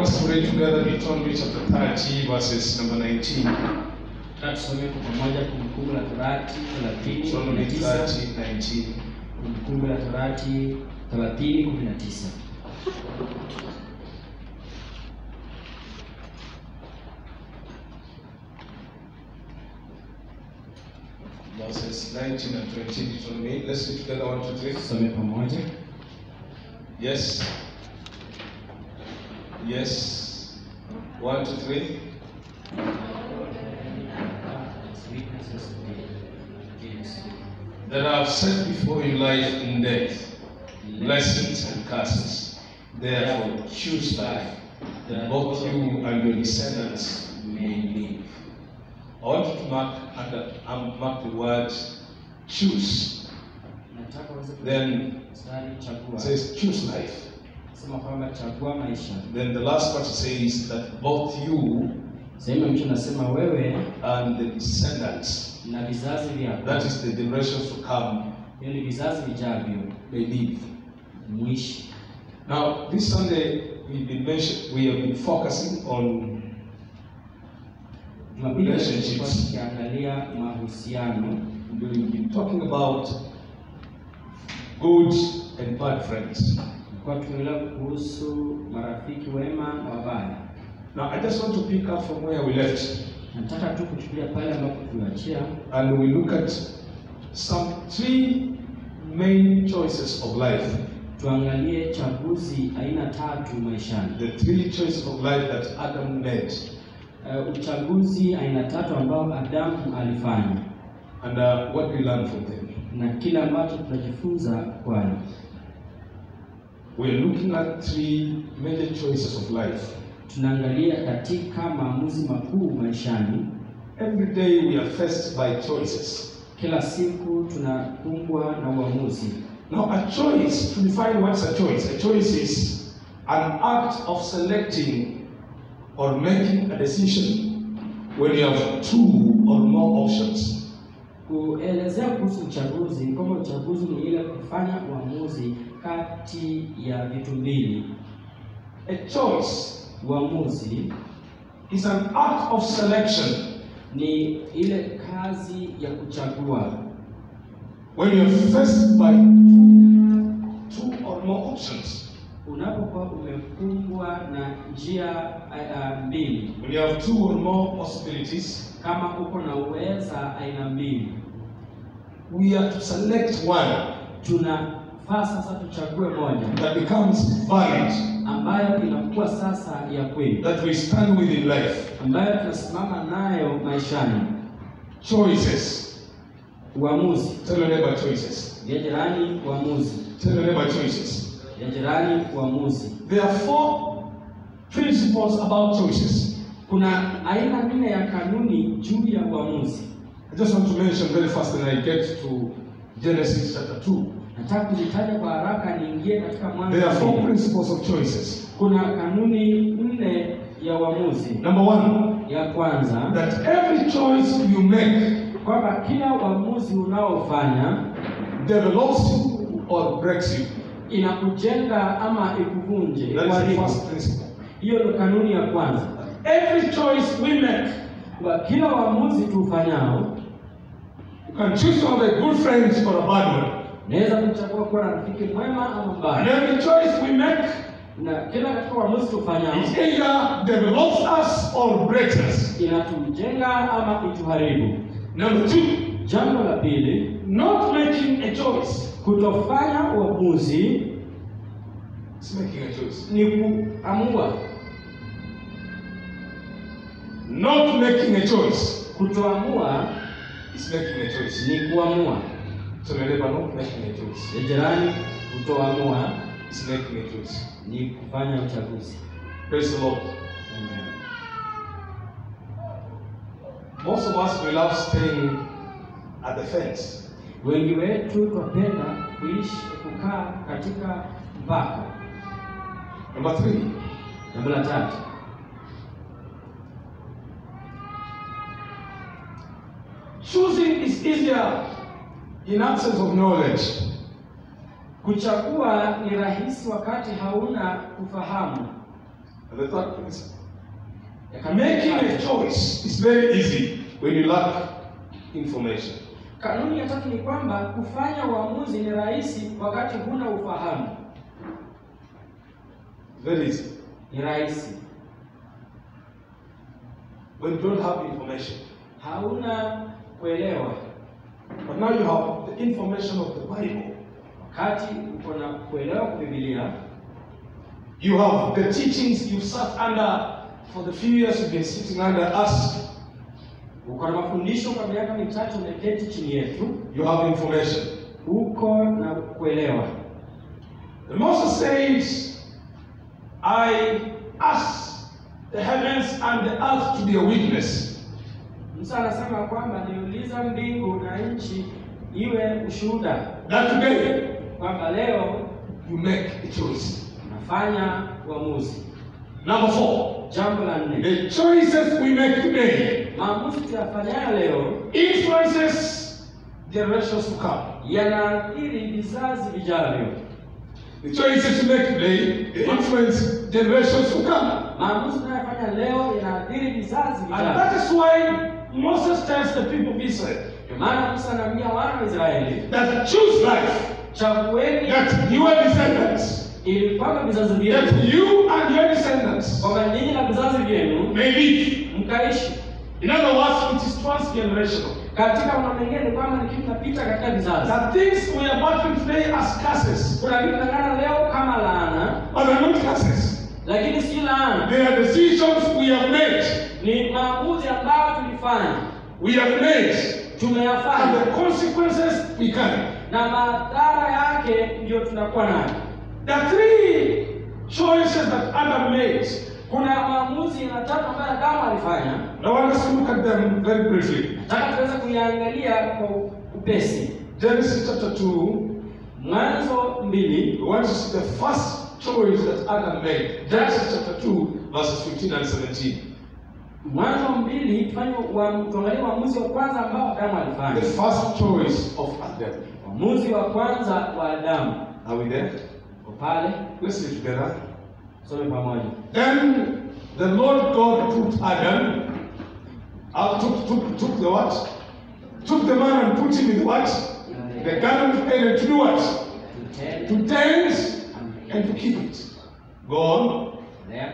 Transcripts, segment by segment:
us to read together Deuteronomy chapter 30, verses number 19. Nataka tusome kwa pamoja Kumbukumbu la Torati 30 Deuteronomy 19. 30, 19. Kumbukumbu la Torati 30 19. Verses 19 and 20, Deuteronomy. Let's read together, one, two, three. Tusome pamoja. Yes. Yes. One, two, three. That I have set before you life and death, blessings and curses. Therefore, choose life, that both you and your descendants may live. I want you to mark under um, mark the word choose. Nataka uweze Then mstari it chagua. says choose life. Sema kwamba chagua maisha. Then the last part says that both you Sehemu ya mwisho nasema wewe and the descendants, na vizazi vyako. that is the generations to come, Hiyo ni vizazi vijavyo may live. mwishi. Now, this Sunday we've been mention, we have been focusing on Jumapili leo tulikuwa Relationships. tukiangalia mahusiano. we've been talking about good and bad friends. Tulikuwa tukiongelea kuhusu marafiki wema na wabaya. Now, I just want to pick up from where we left, Nataka tu kuchukulia pale ambapo tuliachia and we look at some three main choices of life. tuangalie chaguzi aina tatu maishani. The three choices of life that Adam made, Uh, uchaguzi aina tatu ambao Adamu alifanya and uh, what we learn from them. na kile ambacho tunajifunza kwayo. We're looking at three major choices of life. Tunaangalia katika maamuzi makuu maishani. Every day we are faced by choices. Kila siku tunakumbwa na uamuzi. Now, a choice, to define what's a choice, a choice is an act of selecting or making a decision when you have two or more options. Kuelezea kuhusu uchaguzi, kwamba uchaguzi ni ile kufanya uamuzi kati ya vitu mbili. A choice Uamuzi is an act of selection ni ile kazi ya kuchagua when you are faced by two or more options. unapokuwa umekumbwa na njia uh, mbili, When you have two or more possibilities, kama uko na uweza aina mbili, we are to select one tunafaa sasa tuchague moja that becomes valid, ambayo inakuwa sasa ya kweli, that we stand with in life. ambayo tunasimama nayo maishani. Choices. Uamuzi Tell your neighbor choices. ya jirani, uamuzi Tell your neighbor choices. ya jirani, uamuzi. There are four principles about choices. Kuna aina nne ya kanuni juu ya uamuzi. I just want to mention very fast and I get to Genesis chapter 2. Nataka kuzitaja kwa haraka, niingie katika Mwanzo. There are four mbili. principles of choices. Kuna kanuni nne ya uamuzi. Number one, Ya kwanza that every choice you make kwamba kila uamuzi unaofanya develops you or breaks you. inakujenga ama ikuvunje, That is the ikuharibu. first principle. Hiyo ndio kanuni ya kwanza. Every choice we make, Kwa kila uamuzi tuufanyao, you can choose to have a good friend or a bad one. naweza kuchagua kuwa na rafiki mwema ama And mbaya, every choice we make, na kila katika uamuzi tuufanyao it either develops us or breaks us. inatujenga ama ituharibu. Number two, Jambo la pili, not making a choice kutofanya uamuzi is making a choice. ni kuamua. Not making a choice Kutoamua is making a choice. ni kuamua. So your neighbor, not making a choice Ya jirani, kutoamua is making a choice. ni kufanya uchaguzi. Praise the Lord. Most of us we love staying at the fence. Wengi wetu twapenda kuishi kukaa katika mpaka. Number three, Jambo la tatu, choosing is easier in absence of knowledge. kuchagua ni rahisi wakati hauna kufahamu. And the third principle. Ya kanuni ya Making a tatu- choice is very easy when you lack information. Kanuni ya tatu ni kwamba kufanya uamuzi ni rahisi wakati huna ufahamu. Very easy. Ni rahisi When you don't have information. hauna kuelewa. But now you have the information of the Bible. Wakati uko na kuelewa kwa Biblia, You have the teachings you've sat under for the few years you've been sitting under us. uko na mafundisho kwa miaka mitatu umeketi chini yetu, You have information. uko na kuelewa. And Moses says, I ask the heavens and the earth to be a witness. Musa anasema kwamba niuliza mbingu na nchi iwe ushuhuda That today kwamba leo you make a choice. nafanya uamuzi. Number four, Jambo la nne, the choices we make today maamuzi tuyafanyayo leo influences generations to come. yanaathiri vizazi vijavyo. The choices we make today influence generations to come. Maamuzi tunayofanya leo yanaathiri vizazi And vijavyo. that is why Moses tells the people of Israel Ndio maana Musa anaambia wana wa Israeli, that choose life, chagueni that your descendants, ili kwamba vizazi vyenu, that you and your descendants kwamba ninyi na vizazi vyenu may live. mkaishi. In other words, it is transgenerational. Katika mambo mengine ni kwamba ni kitu kinapita katika vizazi. The things we are battling today as curses, Kuna vitu vinangana leo kama laana, but they're not curses. lakini si laana, They are decisions we have made. ni maamuzi ambayo tulifanya, We have made, and tumeyafanya the consequences we carry. na madhara yake ndio tunakuwa nayo. There are three choices that Adam made. Kuna maamuzi matatu ambayo Adamu alifanya, I want us to look at them very briefly. nataka tuweze kuyaangalia kwa upesi. Genesis chapter 2, Mwanzo mbili, we want to see the first choice that Adam made. Genesis chapter 2, verses 15 and 17. Mwanzo mbili tufanye uam- tuangalie uamuzi wa kwanza ambao Adamu The alifanya. first choice of Adam. Uamuzi wa kwanza wa Adamu Are we there? uko pale, Let's read together. some pamoja. Then the Lord God took Adam, uh, took, took, took the what? Took the man and put him in the what? The garden of Eden to do what? Tutende, To tend and to keep it. Go on. endelea.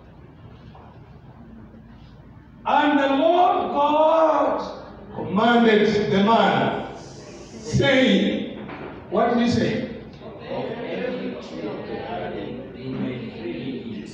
And the Lord God commanded the man, saying, What did he say? Of every tree of the garden they may freely eat.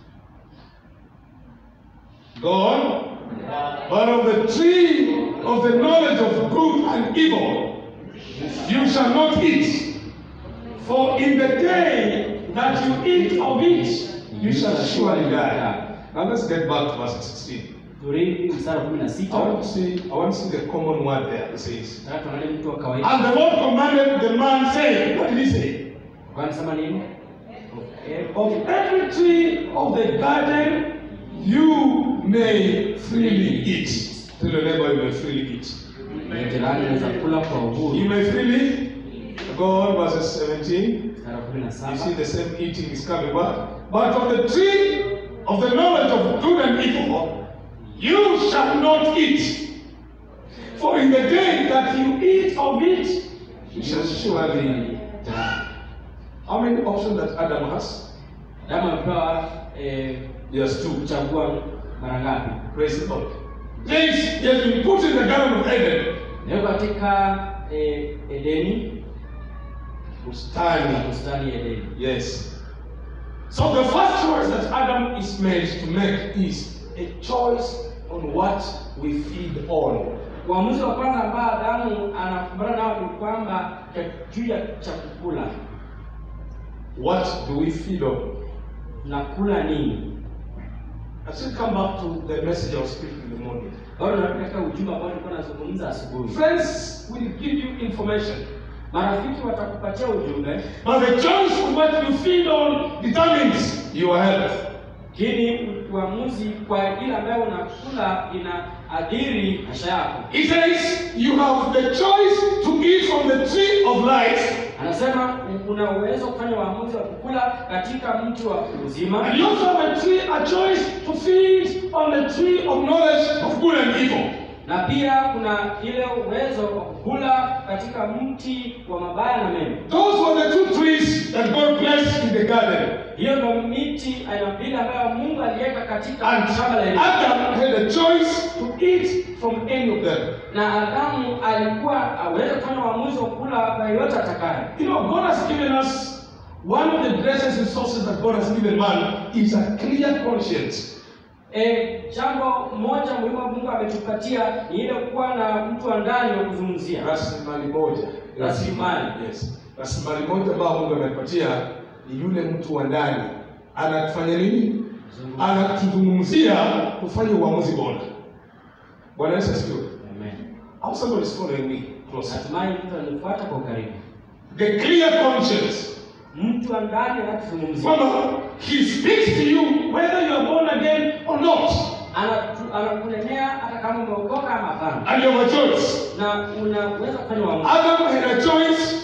Go on. But of the tree of the knowledge of good and evil, you shall not eat. For in the day that you eat of it, you shall surely die. Now let's get back to verse 16. Turudi mstari wa kumi na I sita. want to see, I want to see the common word there. It says, Nataka tuangalie mtu wa kawaida. And the Lord commanded the man, saying, What did he say? Kwa anasema nini? Of every- Of every tree of the garden you may freely eat. Tell your neighbor you may freely eat. na jirani unaweza kula kwa You uhuru. may freely go on verses 17. Mstari wa kumi na You see saba. the same eating is coming back. But of the tree of the knowledge of good and evil you shall not eat. For in the day that you eat of it, you shall surely die. How many options that Adam has? Adamu amepewa eh, Yes, two. kuchagua mara ngapi? Praise the Lord. Yes, he has been put in the Garden of Eden. Leo katika eh, Edeni, Bustani. bustani ya Edeni. Yes. So the first choice that Adam is made to make is a choice on what we feed on. Uamuzi wa kwanza ambao Adamu anakumbana nao ni kwamba cha- juu ya cha kukula, What do we feed on? tunakula nini? I still come back to the message I was speaking in the morning. Bado narudi katika ujumbe ambao nilikuwa nazungumza asubuhi. Friends will give you information, Marafiki watakupatia ujumbe, but the choice of what you feed on determines your health. lakini uamuzi kwa ile ambayo unakula inaadhiri maisha yako. He says you have the choice to eat from the tree of life Anasema una uwezo wa kufanya uamuzi wa kukula katika mti wa uzima And you also have a, tree, a choice to feed on the tree of knowledge of good and evil. na pia kuna ile uwezo wa kukula katika mti wa mabaya na mema Those were the two trees that God placed in the garden. hiyo ndo miti aina mbili ambayo mungu aliweka katika And shamba la Edeni. Adam had a choice to eat from any of them. na adamu alikuwa aweze kufanya uamuzi wa kula kwa yoyote atakayo You know, God has given us one of the greatest resources that God has given man is a clear conscience. E, jambo moja muhimu ambalo Mungu ametupatia ni ile kuwa na mtu wa ndani wa kuzungumzia. Rasilimali moja. Rasilimali. Yes. Rasilimali moja ambayo Mungu amepatia ni yule mtu wa ndani. Anatufanya nini? Anatuzungumzia tufanye uamuzi bora. Bwana Yesu asifiwe. Amen. How somebody is following me closely. Natumai mtu anifuata kwa ukaribu. The clear conscience. Mtu wa ndani anatuzungumzia, Kwamba he speaks to you whether you are born again or not. Anatu- anakunenea hata kama umeokoka ama hapana, And you have a choice. na unaweza kufanya uamuzi. Adam had a choice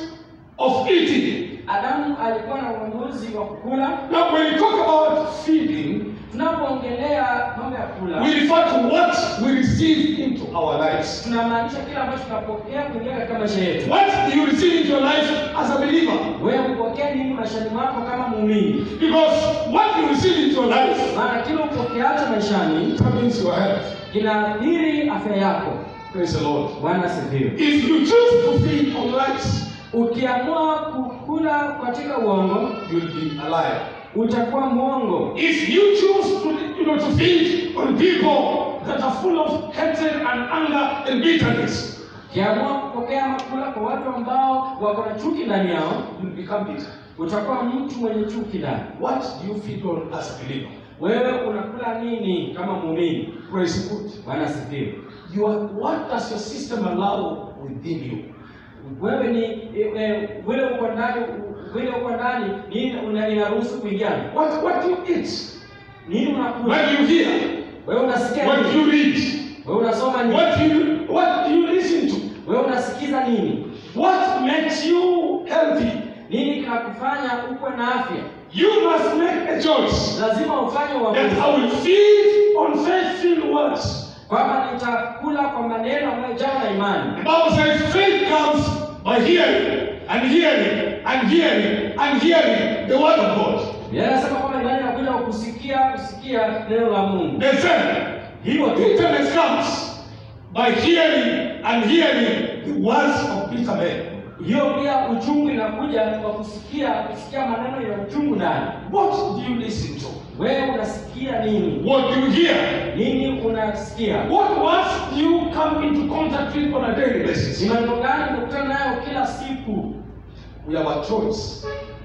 of eating. Adamu alikuwa na uamuzi wa kukula. Now, when we talk about feeding, Tunapoongelea mambo ya kula, we refer to what we receive into our lives. tunamaanisha kile ambacho tunapokea kuingia katika maisha yetu. What do you receive into your life as a believer? Wewe upokee nini maishani mwako kama muumini? Because what you receive into your life maana kile upokeacho maishani determines your health. kinaathiri afya yako. Praise the Lord. Bwana asifiwe. If you choose to feed on lies, Ukiamua kukula katika uongo, you'll be a liar. utakuwa mwongo. If you choose to, you know, to feed on people that are full of hatred and anger and bitterness, Ukiamua kupokea makula kwa watu ambao wako na chuki ndani yao, you'll become bitter. utakuwa mtu mwenye chuki ndani. What do you feed on as a believer? Wewe unakula nini kama muumini? Praise God. Bwana asifiwe. You are, what does your system allow within you? Wewe ni e, e, vile uko ndani vile uko ndani nini una- inaruhusu kuingia? What, what do you eat? Nini unakula? What do you hear? Wewe unasikia What do nini? you read? Wewe unasoma nini? What do you, what do you listen to? Wewe unasikiza nini? What makes you healthy? Nini kinakufanya ukuwe na afya? You must make a choice Lazima ufanye that uamuzi I will feed on faith-filled words. kwamba nitakula kwa maneno ambayo jawa na imani. The Bible says faith comes by hearing and hearing and hearing and hearing the word of God. Biblia inasema kwamba imani inakuja kwa kusikia kusikia neno la Mungu. They said Hivyo tu bitterness comes by hearing and hearing the words of bitter men. hiyo pia uchungu inakuja kwa kusikia kusikia maneno ya uchungu ndani. What do you listen to? Wewe unasikia nini? What do you hear? Nini unasikia? What words do you come into contact with on a daily basis? Ni maneno gani unakutana nayo kila siku? We have a choice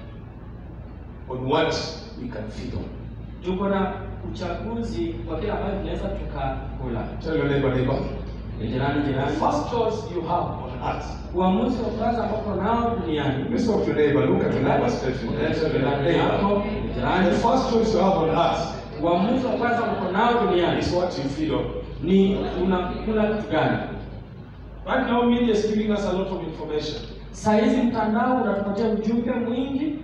on what we can feed on. Tuko na uchaguzi wa kile ambacho tunaweza tukakula. Tell your neighbor, neighbor. Jirani, The jirani. first choice you have on earth. Uamuzi wa kwanza ambao nao duniani. Let's talk to your neighbor. Look at your neighbor straight. Tell your Jirani yako, neighbor. jirani. The first choice you have on earth Uamuzi wa kwanza uko nao duniani is what you feed on. ni unakula kitu gani? Right now, media is giving us a lot of information. Saa hizi mtandao unatupatia ujumbe mwingi.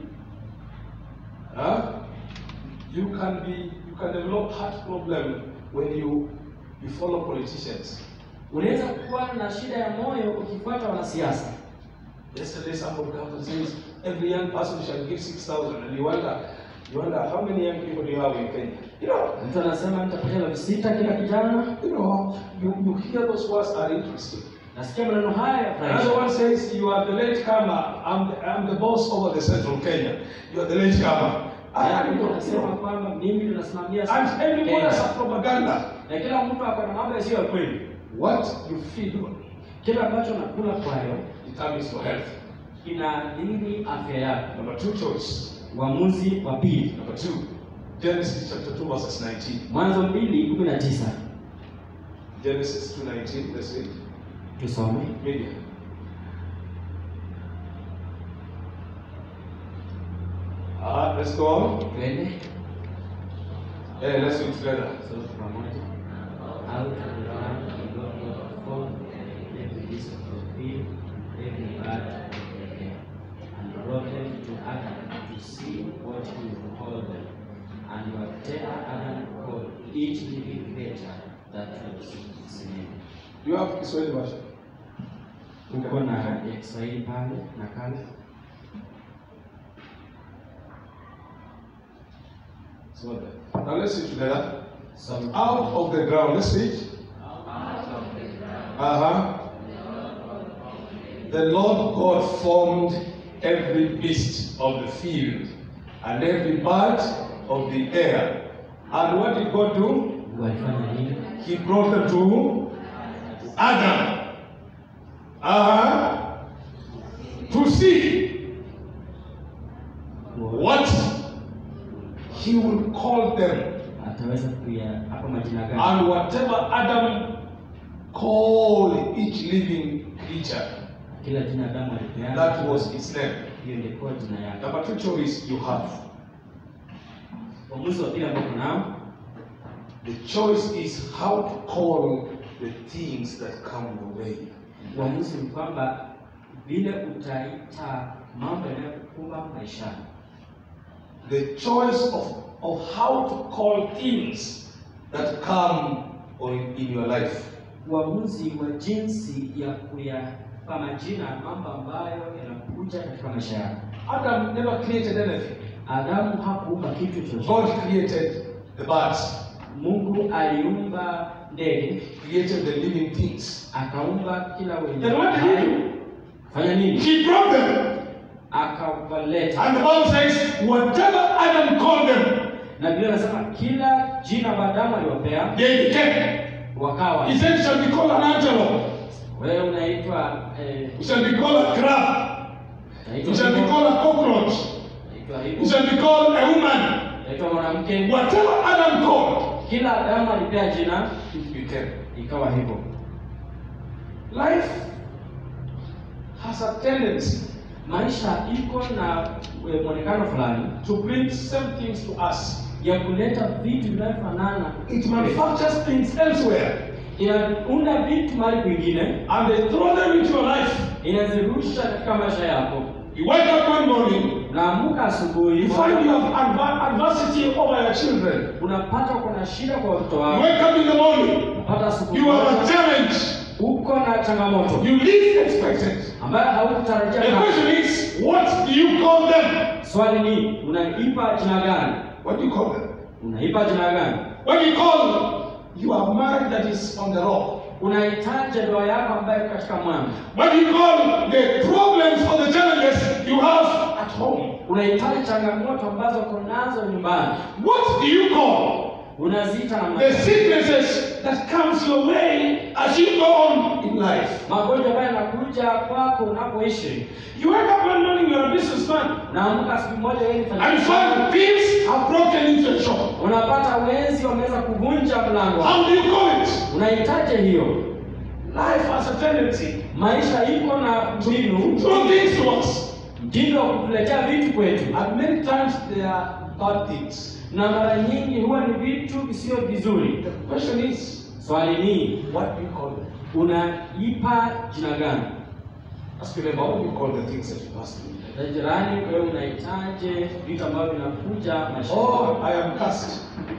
Huh? You can be, you can develop heart problem when you you follow politicians. Unaweza kuwa na shida ya moyo ukifuata wanasiasa. Yesterday, somebody comes and says every young person shall give six thousand, and you wonder, you wonder how many young people do you have in Kenya? You know, Mtu anasema nitapatia elfu sita kila kijana. you know, you, you hear those words are interesting. Nasikia maneno haya ya Another furahisha. one says, you are the late comer. I'm the, I'm the boss over the central Kenya. You are the late comer. Yaani And, mtu you anasema know, kwamba mimi ndo nasimamia and everyone has Kenya. a propaganda. na kila mtu ako na mambo yasiyo ya kweli. What you feed on Kile ambacho nakula kwayo determines your health. inaadhiri afya yako. Number two choice. Uamuzi wa pili, Number two, Genesis chapter 2, verses 19. Mwanzo mbili kumi na tisa Genesis 2.19, let's read. tusome. Media. Ah, let's go on. Twende Hey, let's do it together. sote pamoja. Out of the land of God formed every beast of the field, every bird of the air, and brought them to Adam to see what he would call them. And whatever Adam called each living creature, that was its name. You have Kiswahili version. Uko na ya Kiswahili pale nakala. It's not there. Now let's see together. So, Out of the ground, let's see it. Uh huh. The Lord God formed every beast of the field and every bird of the air. And what did God do? walifanya nini? He brought them to Adam. Uh-huh. To see what he will call them. Ataweza kuya hapa majina gani? And whatever Adam called each living creature, Kila jina Adamu alipeana. that was its name. hiyo ilikuwa jina yake. Number two choice you have. Uamuzi wa pili ambao kunao The choice is how to call the things that come your way. uamuzi ni kwamba vile utaita mambo yanayokukumba maishani. The choice of, of how to call things that come on, in your life. Uamuzi wa jinsi ya kuyapa majina mambo ambayo yanakuja katika maisha yako. Adam never created anything. Adamu hakuumba kitu God chochote. created the birds, Mungu aliumba ndege, created the living things. akaumba kila wenye Then what did he hai. do? Fanya nini? He brought them. Akawaleta. And the Bible says, whatever Adam called them, Na Biblia inasema kila jina ambalo Adamu aliwapea they became. wakawa. He said, shall be called an antelope. Wewe unaitwa eh, You shall be called a crab. unaitwa You shall be hivyo, called a cockroach. unaitwa You hivyo, shall be called a woman. unaitwa mwanamke. Whatever Adam called, Kila Adamu alipea jina it became. ikawa hivyo. Life has a tendency Maisha iko na eh, mwonekano fulani to bring same things to us. ya kuleta vitu vinavyofanana, It manufactures things elsewhere inaunda vitu mahali kwingine, and they throw them into your life. inazirusha katika maisha yako. You wake up one morning, Unaamka asubuhi, you find you have adver- adversity over your children. unapata uko na shida kwa watoto You wako, wake up in the morning, unapata asubuhi you have a moja, challenge uko na changamoto you least expected. ambayo haukutarajia. The kabisa. question is, what do you call them? Swali ni unaipa jina gani? What do you call them? Unaipa jina gani? When you call your marriage that is on the rock, Unahitaji ndoa yako ambayo iko katika mwamba. what do you call the problems or the challenges you have at home? Unahitaji changamoto ambazo uko nazo nyumbani, What do you call unaziita na the sicknesses that comes your way as you go on in life? magonjwa ambayo yanakuja kwako unapoishi. You wake up one morning, you're a businessman, Naamka siku moja, wewe ni and mfanyabiashara, find thieves have broken into your shop. unapata wezi wameweza kuvunja mlango. How do you call it? Unahitaji hiyo. Life has a tendency Maisha iko na mbinu, to throw things to us. mtindo wa kutuletea vitu kwetu, And many times they are bad things. na mara nyingi huwa ni vitu visivyo vizuri. The question is, Swali ni what do you call them? unaipa jina gani? Ask your neighbor, what do you call the things that you pass through? Na jirani, wewe unahitaji vitu ambavyo vinakuja maisha Oh, I am cursed.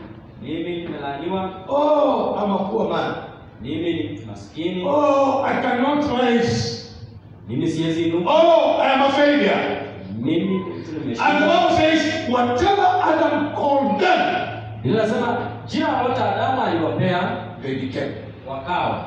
Mimi nimelaaniwa, Oh, I'm a poor man. mimi ni mtu maskini, Oh, I cannot rise. mimi siwezi inuka, Oh, I am a failure. mimi ni mtu And the nimeshindwa. Bible says, whatever Adam called them, Biblia inasema jina lolote Adamu aliwapea they became. wakawa.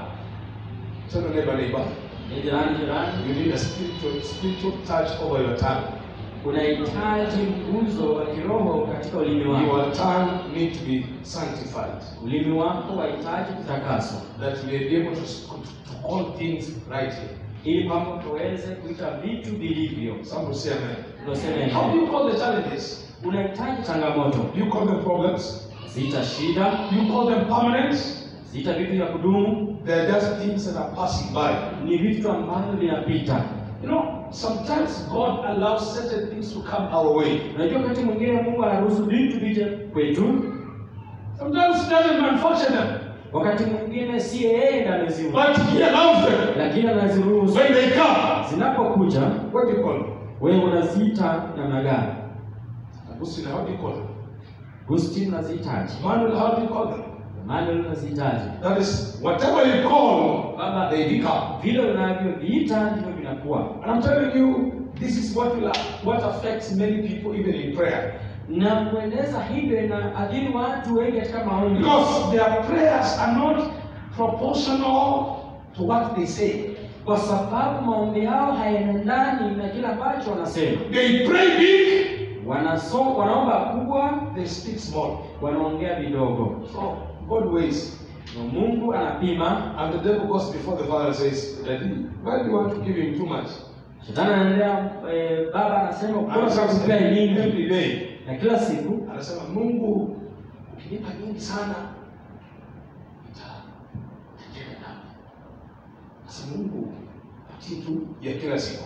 Tell your neighbor, neighbor, Ni jirani, jirani, you need a spiritual, spiritual touch over your tongue. unahitaji mguzo wa kiroho katika ulimi wako. Your tongue need to be sanctified. Ulimi wako wahitaji kutakaswa That you may be able to, to call things rightly. ili kwamba tuweze kuita vitu vilivyo. Some will say amen. Tunasema How do hivi, you call the challenges? unahitaji changamoto, Do you call them problems? zita shida, Do you call them permanent? zita vitu vya kudumu, They're just things that are passing by. ni vitu ambavyo vinapita. You know, sometimes God allows certain things to come our way. Unajua, wakati mwingine Mungu anaruhusu vitu vije kwetu, Sometimes He doesn't manufacture them, wakati mwingine si yeye ndiye ameziumba, but He allows them. lakini anaziruhusu. When they come, Zinapokuja what do you call them? wewe unaziita namna gani? Augustine, how do you call them? Agustino unazihitaji, Manuel, how do you call them? Emmanuel unazihitaji. That is, whatever you call, Baba, they become. vile unavyoviita ndivyo vinakuwa. And I'm telling you, this is what will what affects many people even in prayer. Na kueleza hivyo inaathiri watu wengi katika maombi, Because their prayers are not proportional to what they say. kwa sababu maombi yao hayaendani na kile ambacho wanasema. They pray big, Wanaso, wanaomba kubwa, they speak small. wanaongea vidogo. So God weighs. Na Mungu anapima. And the devil goes before the father and says, Daddy, why do you want to give him too much? Shetani anaendelea, eh, baba anasema And ukora so kupea nyingi, every day. na kila siku Anasema Mungu ukinipa nyingi sana nita- nitatenda dhambi. Sasa Mungu patie tu ya kila siku.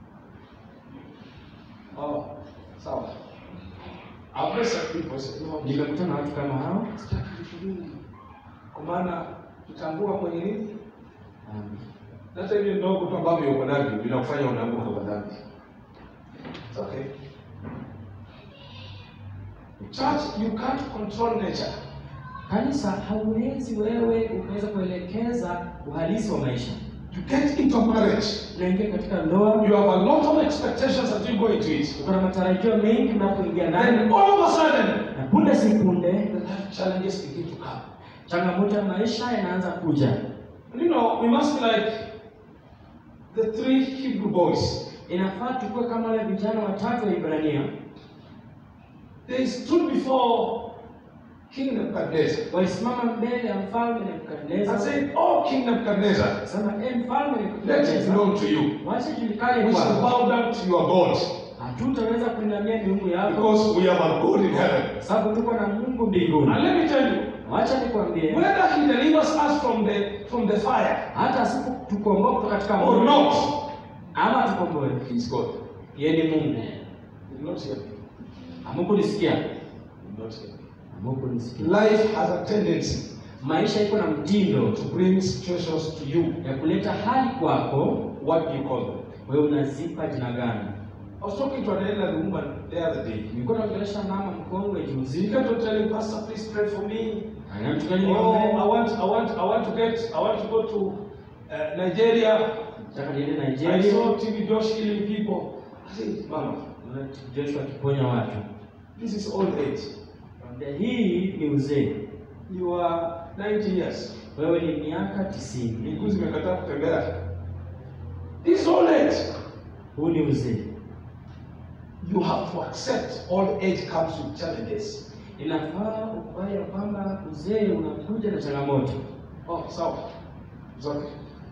Oh, sawa. I've met some people say, no, nimekutana na watu kama hao. sitaki vitu vingi. Kwa maana tutambua kwenye nini? Um, Hata hivi ndogo tu ambavyo uko navyo vinakufanya unaanguka kwa dhambi. It's okay. Church, you can't control nature. Kanisa hauwezi wewe ukaweza kuelekeza uhalisi wa maisha. You get into marriage. Unaingia katika ndoa, You have a lot of expectations as you go into it. uko na matarajio mengi unapoingia Then ndani, all of a sudden, na punde si punde the life challenges begin to come. changamoto ya maisha yanaanza kuja. And you know, we must be like the three Hebrew boys. Inafaa tukue kama wale vijana watatu wa Ibrania They stood before King Nebuchadnezzar walisimama mbele ya mfalme and Nebukadneza, said, Oh, King Nebuchadnezzar, sema e mfalme let it Nebukadneza, known to you. wacha julikane We shall kwako, bow down to your God hatutaweza kuinamia miungu yako because we have a God in heaven. sababu tuko na Mungu mbinguni. And let me tell you, Wacha nikwambie, whether He delivers us from the from the fire hata siku tukomboa kutoka katika or moto not, ama tukomboe, He's God. yeye ni Mungu. Did not hear me. Hamukunisikia? Did not hear me. Hamukunisikia? Life has a tendency Maisha iko na mtindo to bring situations to you. ya kuleta hali kwako, What do you call them? wewe unazipa jina gani? I was talking to an elderly woman the other day. Nilikuwa naongelesha mama mkongwe She juzi, kept on telling Pastor, please pray for me. anamtukani Oh, I niombe, want, I want, I want to get, I want to go to uh, Nigeria. nataka niende I Nigeria. saw TV Josh healing people. I said, Mama, Naona Joshua akiponya watu. this is old age. Naambia, Hii ni uzee, You are 90 years. wewe ni miaka tisini. Miguu zimekataa kutembea. This is old age. Huu ni uzee. You have to accept old age comes with challenges. Inafaa ukubali ya kwamba uzee unakuja na changamoto. Oh, sawa. It's okay.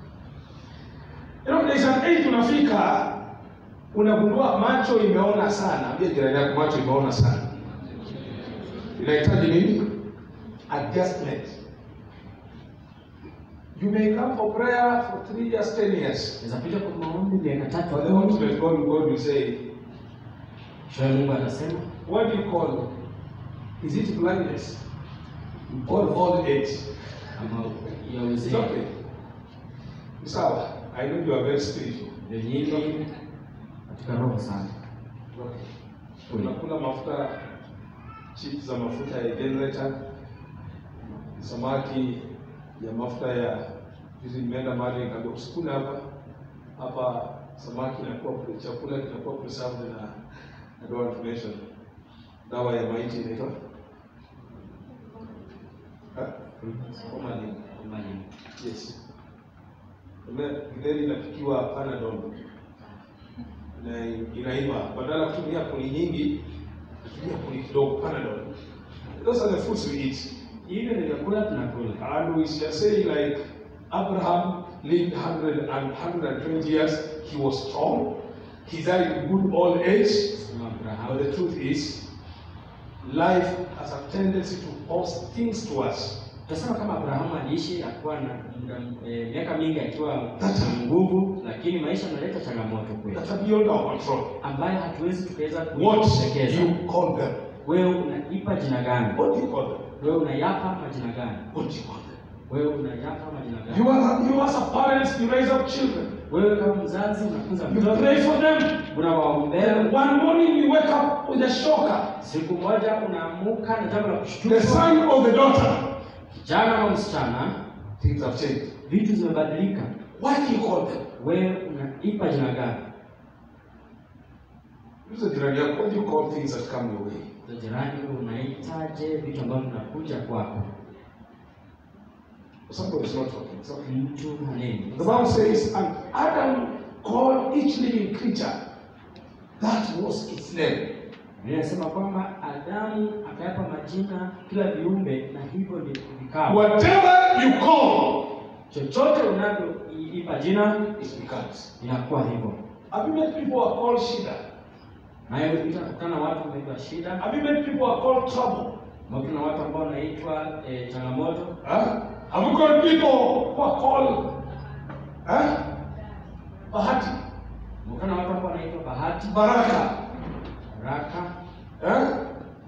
You know, there's an age unafika unagundua macho imeona sana. Ambia jirani yako macho imeona sana. Inahitaji nini? Adjustment. You may come for prayer for three years, ten years. Unaweza kuja kwa maombi miaka tatu But the kumi. ultimate God, God will say, Kisha Mungu atasema what do you call? Is it blindness or old age? ama ya It's uzee okay. It's sawa. I know you are very spiritual. ndio nyingi katika roho sana. Unakula mafuta chips za mafuta ya generator, samaki ya mafuta ya hizi. Nimeenda mahali nikaambia usikule hapa hapa, samaki inakuwa pre- chakula kinakuwa preserved na I don't want to mention dawa ya maiti inaitwa Ha? formalin. Formalin. Yes. Ule- Githeri inapikiwa Panadol na inaiva, badala ya kutumia kuni nyingi, kutumia kuni kidogo Panadol. Those are the foods we eat. Hivyo ni vyakula tunakula. And we shall say like Abraham lived 100 and 120 years, he was strong, he died in good old age. Sema But Abrahamu the truth is, life has a tendency to force things to us. Tutasema kama Abrahamu aliishi akuwa na muda eh, miaka mingi akiwa That's- na nguvu, lakini maisha yanaleta changamoto kwetu that are beyond our control. ambayo hatuwezi tukaweza What kuitekeleza. do you call them? Wewe unaipa jina gani? What do you call them? Wewe unayapa majina gani? What do you call them? wewe unayapa majina You, gani? are, you as a parent, you raise up children. Wewe kama mzazi unakuza You mtoto, pray for them. unawaombea. And one morning you wake up with a shocker. Siku moja unaamuka na jambo la The kushtuka, son or the daughter. kijana au msichana, Things have changed. vitu zimebadilika. What do you call them? Wewe unaipa jina gani? Use the jirani yako. What do you call things that come your way? Za jirani, wewe unaitaje vitu ambavyo vinakuja kwako? Somebody is not talking. It's okay. Mtu haneni. The Bible says, and Adam called each living creature. That was its name. Biblia inasema kwamba Adamu akayapa majina kila viumbe, na hivyo ndivyo vikawa. Whatever you call, Chochote unavyoipa jina it becomes. inakuwa hivyo. Have you met people who are called Shida? Naye utakutana na watu wanaitwa shida, Have you met people who are called trouble? na watu ambao wanaitwa eh, changamoto. Huh? Have you got people who are called huh? Bahati, Utakutana na watu ambao wanaitwa bahati, Baraka? baraka. Huh?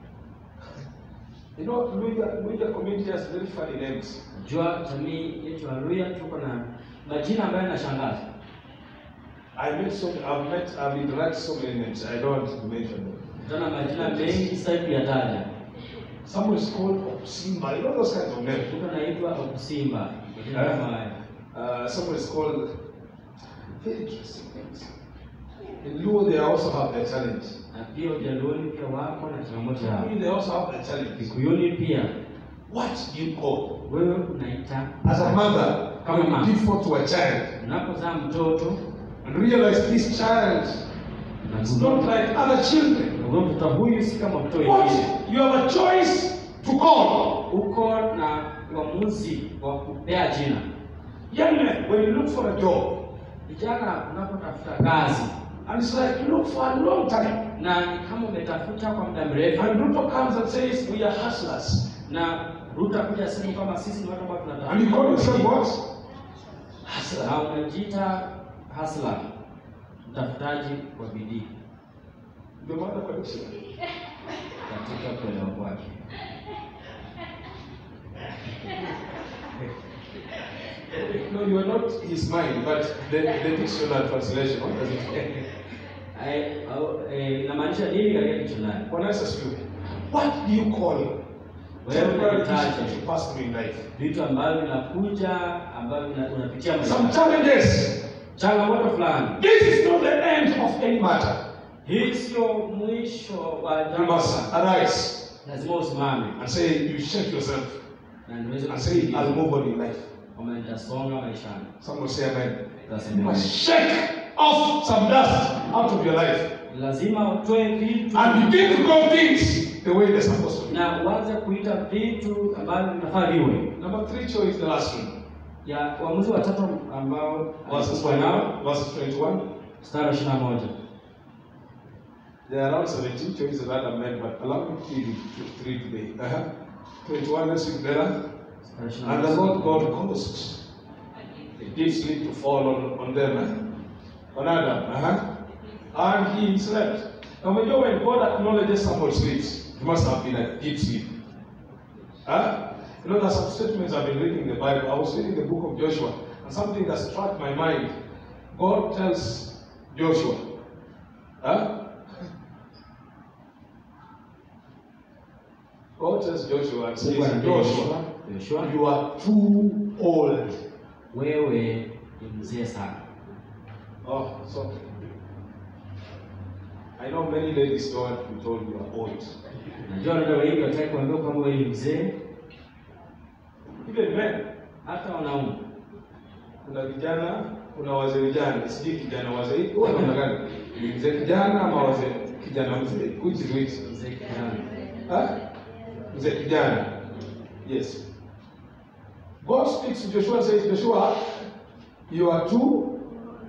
You know, Luya, Luya community has very funny names. Najua jamii yetu ya Luya tuko na majina ambayo yanashangaza. I met so I've met I've interacted so many names. I don't want to mention them. Tuna majina mengi sasa kuyataja. Someone is called Simba. You know those kinds of names. Mtu anaitwa Okusimba, majina Eh? kama haya. Uh, someone is called very interesting names. In Luo, they also have their challenge. Na pia Ujaluoni pia wako na changamoto yao. Kikuyu, they also have their challenge. Kikuyuni pia What do you call? wewe unaita As a mother, Kama when you mama. give birth to a child unapozaa mtoto and realize this child is not like other children. unagundua mtoto huyu si kama mtoto wengine. What? You have a choice to call. Uko na uamuzi wa kupea jina. Young men, when you look for a job, Vijana, unapotafuta kazi and it's like you look for a long time, na ni kama umetafuta kwa muda mrefu, and Ruto comes and says, We are hustlers. na Ruta kuja sema kama sisi ni watu ambao And you call yourself tunatafuta what? Hustler. na unajiita hasla, mtafutaji wa bidii Ndio maana kwa dictionary. katika kuelewa kwake. No, you are not his mind, but the, the dictionary translation. What does it mean? Ai- au- eh, Inamaanisha nini katika dictionary? Bwana Yesu asifiwe. What do you call Wewe temporary issues that unahitaji you pass through in life? vitu ambavyo vinakuja ambavyo vina- unapitia Some maisha. challenges. changamoto fulani. This is not the end of any matter. Hii sio mwisho wa You jambo. must arise Lazima usimame and say, you shake yourself na niweze and say, I'll kusikiliza move on in life. kwamba nitasonga maishani. Someone say amen. You Tasema must shake off some dust out of your life lazima utoe vitu and begin to call things the way they're supposed to be. na uanze kuita vitu ambavyo vinafaa viwe. Number three choice, the last one. Ya uamuzi wa tatu ambao Verses alikuwa nao 21. Verses 21. mstari wa ishirini na moja. There are around 17 choices that are made, but allow me to read it- three today. Uh-huh. 21, let's read together. Mstari wa ishirini And na the moja. Lord God caused a deep sleep to fall on, on them, eh? on Adam. Uh-huh. And he slept. Now, when, you, when God acknowledges someone sleeps, it must have been a deep sleep. Huh? You know, there's some statements I've been reading in the Bible. I was reading the book of Joshua, and something that struck my mind. God tells Joshua, huh? God tells Joshua and says, Mungu anaambia Joshua, Yoshua, Yoshua, you are too old. wewe ni mzee sana. Oh, so I know many ladies don't want to be told you are old. Najua dada wengi wataki kuambiwa kwamba wewe ni mzee, Even men, hata wanaume. kuna vijana, kuna wazee vijana, sijui kijana wazee, huwa namna gani? Ni mzee kijana ama wazee kijana mzee? Which is which? Mzee kijana. Huh? Mzee kijana. Yes. God speaks to Joshua and says, Joshua, you are too.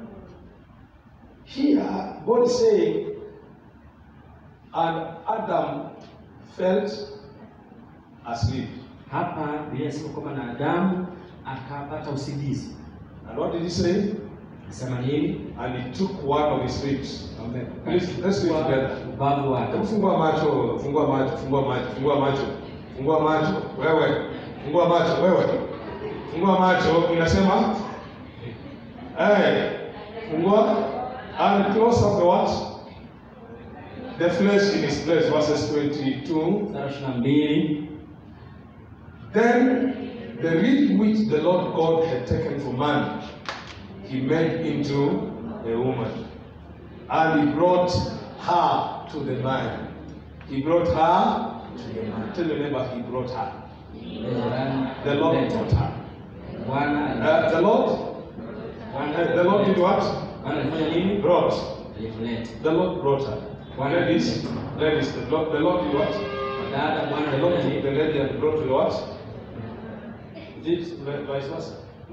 Here, God is saying, and Adam felt asleep. Hapa Biblia inasema kwamba na Adamu akapata usingizi. And what did he say? Nasema nini? And he took one of his ribs. Amen. Please, let's read together. Ubavu wake. Hebu fungua macho, fungua macho, fungua macho, fungua macho, fungua macho, wewe, fungua macho, wewe. fungua macho inasema hey, fungua and close up the what the flesh in his place verses 22 mstari ishirini na mbili then the reed which the lord god had taken from man he made into a woman and he brought her to the man he brought her to the man tell your neighbor he brought her the lord brought her Bwana uh, the lord uh, the lord did what Bwana alifanya nini? brought Alimleta. The Lord brought her. Ladies, ladies, the Lord, the Lord did what? Dada Bwana The Lord alifanya took the nini? lady and brought her what? Is it vice versa?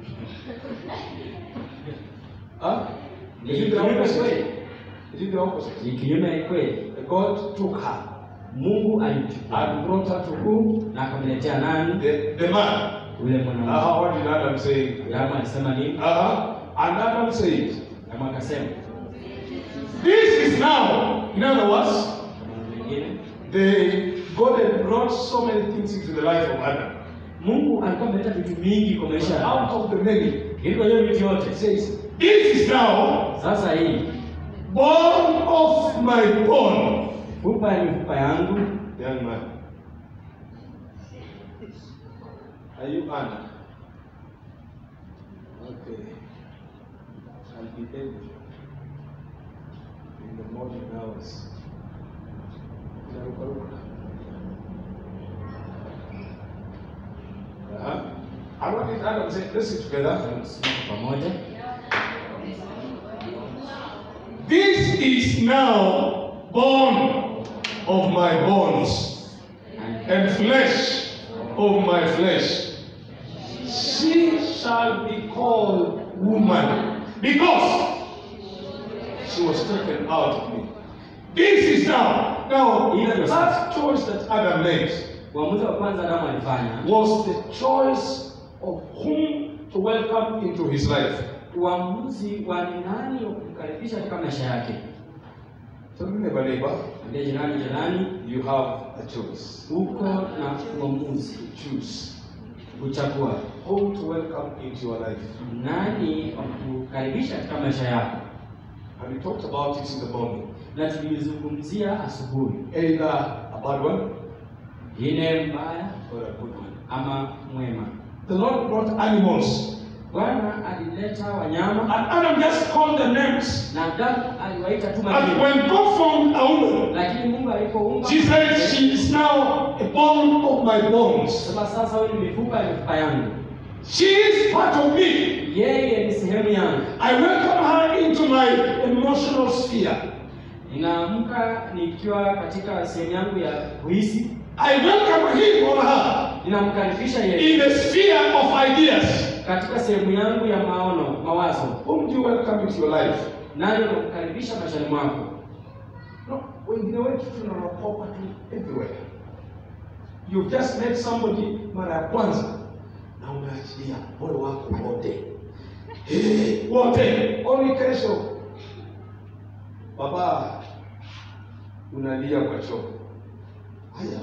Huh? Is it the opposite? Is it the opposite? Ni kinyume ya kweli. God took her Mungu alimchukua and brought her to who? na akamletea nani? The, the man. Yule mwanamke. Uh, what did Adam say? Adamu alisema nini? Uh-huh. And Adam said, Adamu akasema This is now, in other words, Maneno mengine, the God had brought so many things into the life of Adam. Mungu alikuwa ameleta vitu mingi kwa maisha ya Out Adamu. of the many, Ili kwa hiyo vitu yote It says, This is now sasa hii bone of my bone. fupa ya mifupa yangu Young man, are you Anna? Okay. I'll be able in the morning hours. Inarukaruka. Uh-huh. I want it Adam say, listen together. Tusimame pamoja. This is now bone of my bones And and flesh of my flesh. She shall be called woman because she was taken out of me. This is now. Now, the first choice that Adam made uamuzi wa kwanza Adamu alifanya was the choice of whom to welcome into his life. uamuzi wa ni nani wa kumkaribisha katika maisha yake. So, neighbor, neighbor, Ambia jirani, jirani, you have a choice. uko na uamuzi Choose kuchagua whom to welcome into your life. nani wa kukaribisha katika maisha yako, And we talked about it in the morning. na tulizungumzia asubuhi, Either a bad one ine mbaya or a good one. ama mwema. The Lord brought animals. Bwana alileta wanyama And Adam just called the names. na Adamu aliwaita tu And majina, when God formed a woman, lakini Mungu alipoumba she said, She is now a bone of my bones. sema, sasa huyu ni mifupa ya mifupa yangu, She is part of me. yeye ni sehemu yangu. I welcome her into my emotional sphere. Ninaamka nikiwa katika sehemu yangu ya kuhisi, I welcome him or her ninamkaribisha yeye in the sphere of ideas. katika sehemu yangu ya maono, mawazo. Whom do you welcome into your life? Nani unamkaribisha maishani mwako? No, wengine wetu tunaropoka tu everywhere. You've just met somebody mara ya kwanza na unaachilia moyo wako wote Eh, wote oni kesho baba unalia kwa choo haya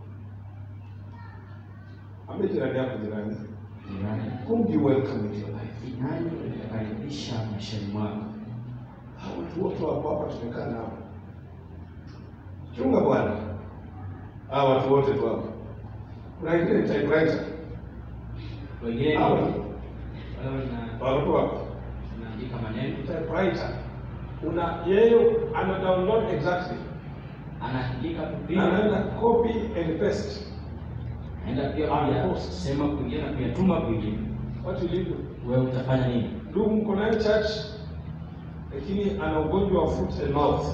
ambe jirani yako jirani Jirani, whom do you welcome into your life ni nani unamkaribisha maishani mwako? Hawa watu wote wako hapa tumekaa nao chunga bwana hawa watu wote tu hapa kuna wengine ni typewriter Wengine ni Hawa. wale wana- watu hapa wanaandika maneno, typewriter una yeye ana download exactly anaandika tu na vile, anaenda copy and paste anaenda pia Ah, kuya post. sema kwingine na kuyatuma kwingine. what will you do Wewe utafanya nini? ndugu mko naye church lakini ana ugonjwa wa foot and mouth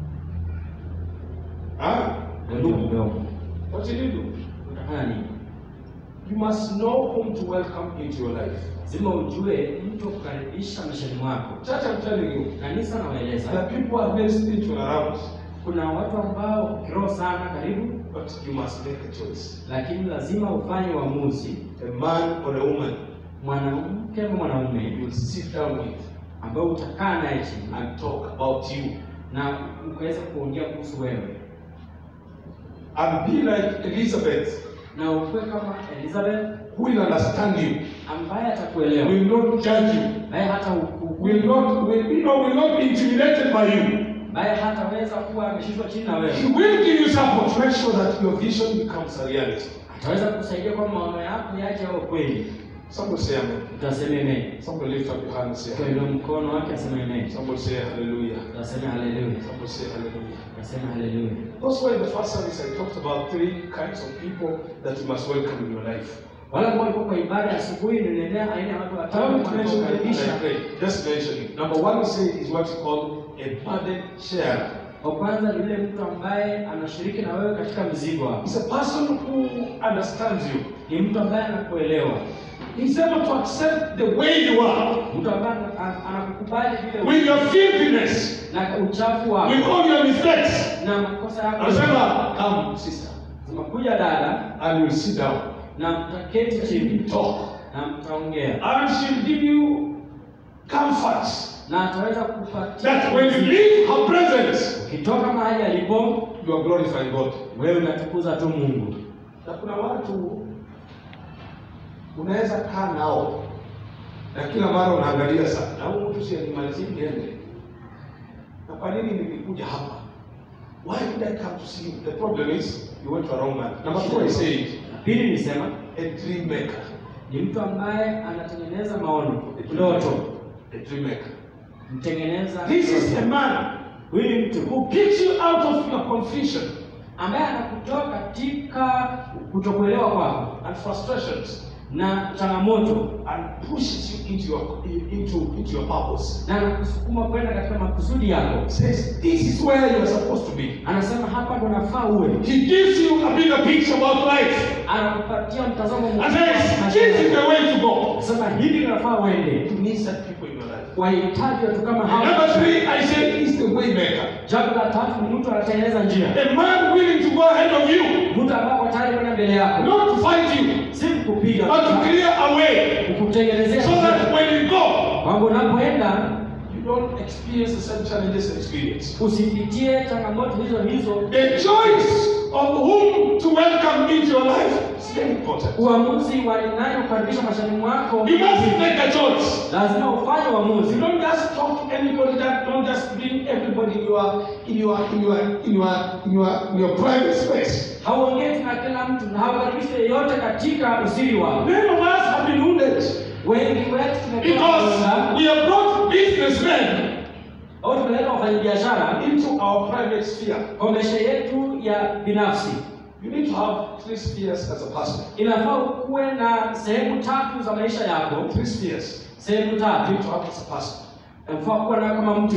ah Ndio mdomo. what will you do Utafanya nini? you must know whom to welcome into your life Lazima ujue mtu wa kukaribisha maishani mwako. church I'm telling you Kanisa nawaeleza, the people are very spiritual around kuna watu ambao kiroho sana karibu, but you must make a choice lakini lazima ufanye uamuzi, a man or a woman mwanamke ama mwanaume you will sit down with ambao utakaa naye chini and talk about you na ukaweza kuongea kuhusu wewe and be like Elizabeth na ukuwe kama Elizabeth who will understand you, ambaye atakuelewa, will not judge you, ambaye hata hukumu, will not, will, you know, will not be intimidated by you. ambaye hataweza kuwa ameshushwa chini na He wewe, will give you support to make sure that your vision becomes a reality. ataweza kukusaidia kwa maono yako yaje au kweli. Somebody say amen. Utasema amen. Somebody lift up your hand and say Kwa amen. hilo mkono wake asema amen. Somebody say hallelujah. Utasema haleluya. Somebody say hallelujah. Utasema haleluya. That's why in the first service I talked about three kinds of people that you must welcome in your life. Wale ambao walikuwa kwa ibada ya asubuhi niliendea aina ya watu I watano want to mention them and wanaokaribisha. I pray. Just mention it. Number one we say is what you call a burden sharer. Wa kwanza ni yule mtu ambaye anashiriki na wewe katika mzigo wako. It's a person who understands you. Ni mtu ambaye anakuelewa, He's able to accept the way you are, mtu ambaye ana- anakukubali vile with your filthiness, na uchafu wako with all your mistakes. na makosa yako. Anasema, come sister, Zimekuja dada and we'll sit down, na mtaketi chini talk, na mtaongea, and she'll give you comforts na ataweza kupatia that when you leave her presence, ukitoka mahali alipo, you are glorifying God. wewe unatukuza tu Mungu. Na kuna watu unaweza kaa nao na kila mara unaangalia sana, na huyu mtu si alimalizia niende, na kwa nini nilikuja hapa? Why did I come to see you? The problem is you went to a wrong man. Number two, I said Na pili nisema a dream maker. ni mtu ambaye anatengeneza maono, ndoto, A dream maker. mtengeneza. This is ndoto. a man Huyu ni mtu who picks you out of your confusion ambaye anakutoa katika kutokuelewa kwako and frustrations na changamoto and pushes you into your into into your purpose. na anakusukuma kwenda katika makusudi yako. Says this is where you are supposed to be. Anasema hapa ndo nafaa uwe, He gives you a bigger picture about life anakupatia mtazamo and mkubwa wa says maisha this is yako. the way to go. Anasema hivi ndo nafaa uende. You need such people in your life. Wahitaji watu kama And number hao. three, I say is the way maker. Jambo la tatu ni mtu anatengeneza njia, A man willing to go ahead of you, mtu ambaye ako tayari kwenda mbele yako, not to fight you, si kukupiga, but to clear a way kukutengenezea so njia. that when you go, kwamba unapoenda you don't experience the same challenges and experience. usipitie changamoto hizo hizo. The choice of whom to welcome into your life is very important. Uamuzi wa ni nani kukaribisha maishani mwako, You must make a choice. lazima ufanye uamuzi. You don't just talk to anybody. That don't just bring everybody in your in your in your in your in your in your private space. Hauongei na kila mtu na haukaribishi yeyote katika usiri wako. Many of us have been wounded Wengi wetu tumekuwa because wagonjwa, we have brought businessmen au tumeleta wafanyabiashara into our private sphere. kwa maisha yetu ya binafsi. You need to have three spheres as a pastor. Inafaa ukuwe na sehemu tatu za maisha yako, Three spheres. sehemu You tatu need to have as a pastor. inafaa kuwa nayo kama mtu.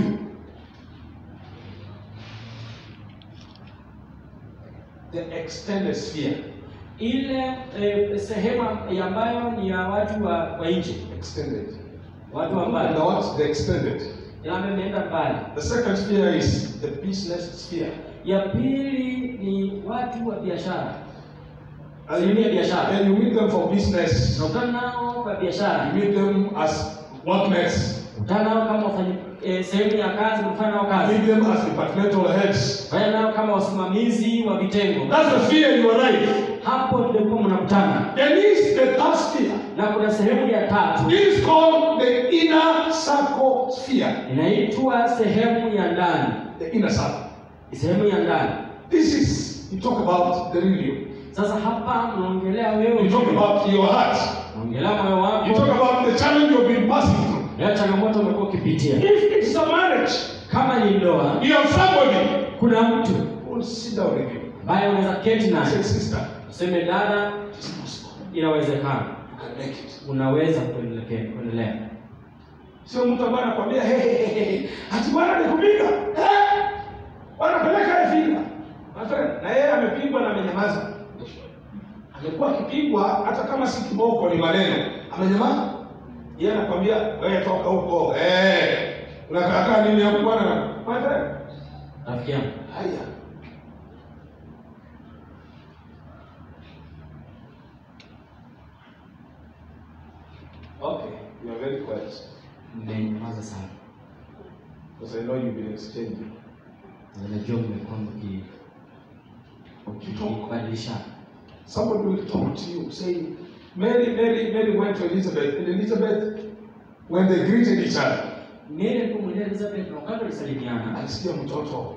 The extended sphere. Ile eh, sehemu ya ambayo ni ya watu wa, wa nje, Extended. watu wa And mbali, the what? The extended. ile ambayo imeenda mbali. The second sphere is the business sphere. Ya pili ni watu wa biashara, And you sehemu ya meet, biashara. and you meet them for business. Unakutana nao kwa You biashara, meet them as workmates. unakutana nao kama wafanyi eh, sehemu ya kazi, unafanya nao You kazi, meet them as departmental heads. fanya nao kama wasimamizi wa vitengo. That's the sphere you arrive. Hapo ndipo mnakutana, There is the third sphere. na kuna sehemu ya tatu This is called the inner circle sphere. inaitwa sehemu ya ndani. The inner circle. Sehemu ya ndani. This is, you talk about the real you. Sasa hapa naongelea wewe, You talk about your heart. naongelea moyo You talk wako, about the challenge you've been passing through. ya changamoto umekuwa ukipitia. If it's a marriage, Kama ni ndoa, you have somebody kuna mtu who will sit down with you ambaye unaweza keti and naye say, sister, useme, dada, it's possible. inawezekana, You can make it. unaweza kuendelea kuendelea. Sio mtu ambaye anakwambia hey, hey, hey, hey, ati bwana nikupiga eh, wanapeleka efika na yeye amepigwa na amenyamaza. Amekuwa akipigwa hata kama si kiboko, ni maneno, amenyamaza. Yeye anakwambia wewe toka huko eh, unakaa nini hapo bwana? My friend, Rafiki yangu, haya Okay, you are very quiet mmenyamaza sana, because I know you've been exchanging. Na najua mmekuwa mki- Ukitoka mkibadilishana. Somebody will talk to you saying, Mary, Mary, Mary went to Elizabeth, and Elizabeth, when they greeted each other, Mary alipomwendea Elizabeth na wakati walisalimiana, alisikia mtoto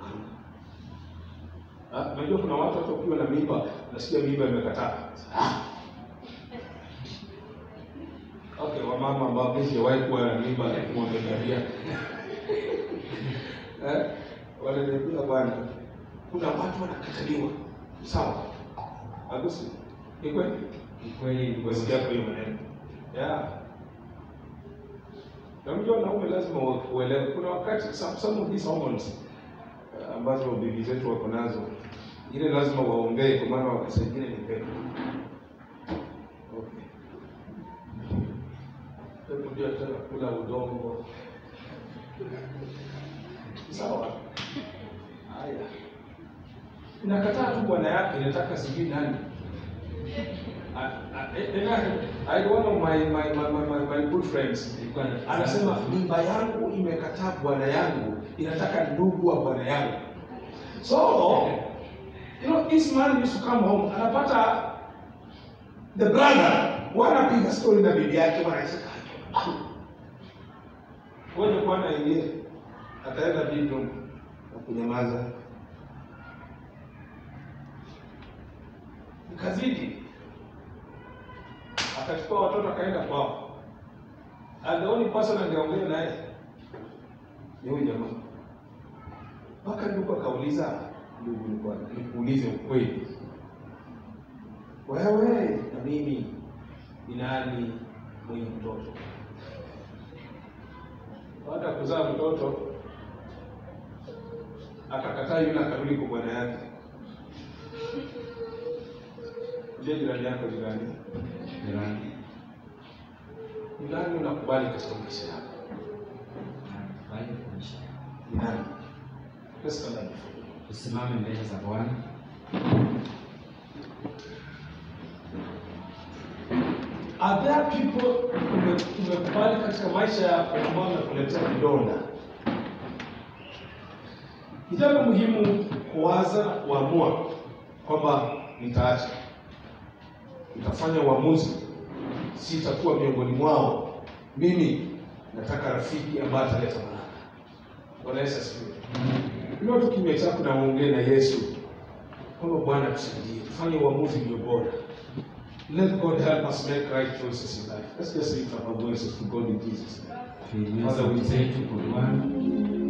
Ah, unajua kuna watu hata ukiwa na mimba nasikia mimba imekataa Ah. okay wamama ambao mimi sijawahi kuwa na mimba lakini wameniambia eh wananiambia bwana kuna watu wanakataliwa sawa agusi ni kweli ni kweli ni kweli. Umesikia kwa hiyo maneno. Yeah. Na unajua wanaume lazima wa- uelewe. Kuna wakati some, some of these hormones uh, ambazo bibi zetu wako nazo ile lazima waongee kwa maana wakati mwingine ni pepo. Okay. Pepo ndio tena kula udongo. Sawa. Haya. Inakataa tu bwana yake, inataka sijui nani. I, I, and I, I had one of my, my, my, my, my, my good friends Ilikuwa na- anasema mimba yangu imekataa bwana yangu inataka ndugu wa bwana yangu so you know this man used to come home anapata the brother wanapiga story na bibi yake wanacheka ngoja bwana ingie ataenda bedroom na kunyamaza ikazidi akachukua watoto akaenda kwao and the only person angeongea naye ni huyu jamaa mpaka ndugu akauliza ndugu nilikuwa nikuulize ukweli wewe na mimi ni nani mwenye mtoto baada ya kuzaa mtoto akakataa yule akarudi kwa bwana yake je jirani yako jirani Jirani. ni nani unakubali katika maisha yako Bali kuisha. ni nani Let's stand up before God. Tusimame mbele za Bwana. Are there people ume- umekubali katika maisha yako ambao wamekuletea vidonda? Ni jambo muhimu kuwaza na kuamua kwamba nitaacha, nitafanya uamuzi, sitakuwa miongoni mwao. Mimi nataka rafiki ambaye ataleta baraka. Bwana Yesu asifiwe. Inua tu kimya chako na uongee na Yesu kwamba Bwana tusaidie, tufanye uamuzi ulio bora. Let God help us make right choices in life. Let's just lift up our voices to God in Jesus' name. Tuinue Father, we sauti zetu kwa Bwana.